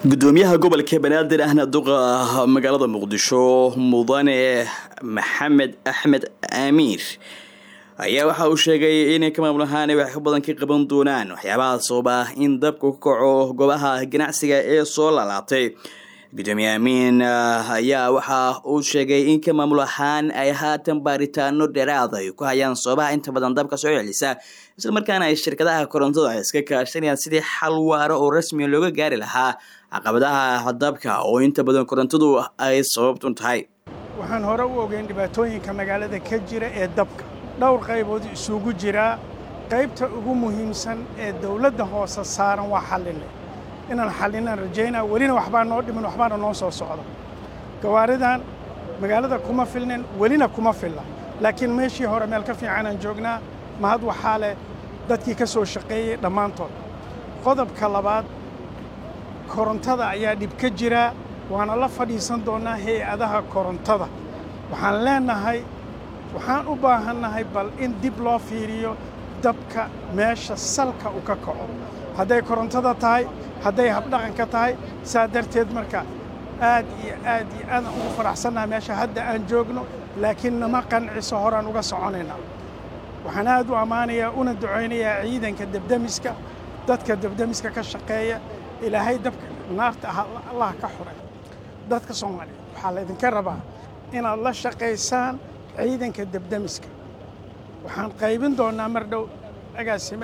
gudoomiyaha gobolka banaadir ahna duqa magaalada muqdisho mudane maxamed axmed amiir ayaa waxa uu sheegay inay ka maamul ahaan wax badan ka qaban doonaan waxyaabaha sababa in dabku ka kaco goobaha ganacsiga ee soo laalaabtay gudoomiye amiin ayaa waxa uu sheegay in ka maamul ahaan ay haatan baaritaano dheeraad ay ku hayaan sababaha inta badan dabka soo celisa islamarkaana ay shirkadaha korontada iska kaashanayaan sidii xal waaro oo rasmiya looga gaari lahaa caqabadaha dabka oo inta badan korontadu ay sababtun tahay waxaan hore u ogeyn dhibaatooyinka magaalada ka jira ee dabka dhowr qaybood isugu jiraa qaybta ugu muhiimsan ee dawladda hoose saaran waa xallinay inaan xallinaan rajaynaa welina waxbaa noo dhiman waxbaana noo soo socda gawaaridan magaalada kuma filnin welina kuma filla laakiin meeshii hore meel ka fiicanaan joognaa mahad waxaa leh dadkii ka soo shaqeeyey dhammaantood qodobka labaad korontada ayaa dhib ka jiraa waana la fadhiisan doonnaa hay-adaha korontada waxaan leennahay waxaan u baahannahay bal in dib loo fiiriyo dabka meesha salka u ka kaco hadday korontada tahay hadday habdhaqanka tahay saa darteed marka aad iyo aad iyo aadaan ugu faraxsannaha meesha hadda aan joogno laakiin nama qanciso horaan uga soconaynaa waxaan aad u ammaanayaa una ducaynayaa ciidanka debdemiska dadka debdemiska ka shaqeeya ilaahay dabka naarta ah allah ka xuray dadka soomaaliyeed waxaa laydinka rabaa inaad la shaqaysaan ciidanka debdemiska waxaan qaybin doonnaa mar dhow agaasime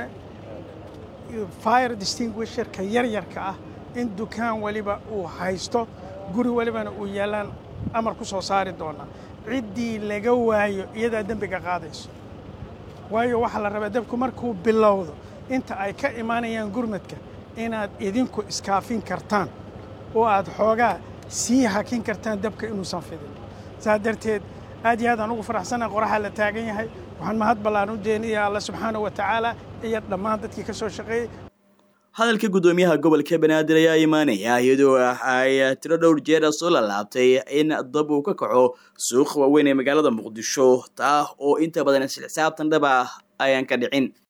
fire distinguisherka yaryarka ah in dukaan weliba uu haysto guri welibana uu yaallaan amar ku soo saari doonnaa ciddii laga waayo iyadaa dembiga qaadayso waayo waxaa la rabaa dabku markuu bilowdo inta ay ka imaanayaan gurmadka inaad idinku iskaafin kartaan oo aad xoogaa sii hakin kartaan dabka inuusan fidin saa darteed aad iyo aadaan ugu faraxsannaha qoraxaa la taagan yahay waxaan mahad ballaan u deenaya alla subxaana wa tacaala iyo dhammaan dadkii ka soo shaqeeyey hadalka gudoomiyaha gobolka banaadir ayaa imaanaya iyadoo ay tiro dhowr jeera soo lalaabtay in dab uu ka kaco suuqa waaweyn ee magaalada muqdisho taa oo inta badan isxisaabtan dhaba ayaan ka dhicin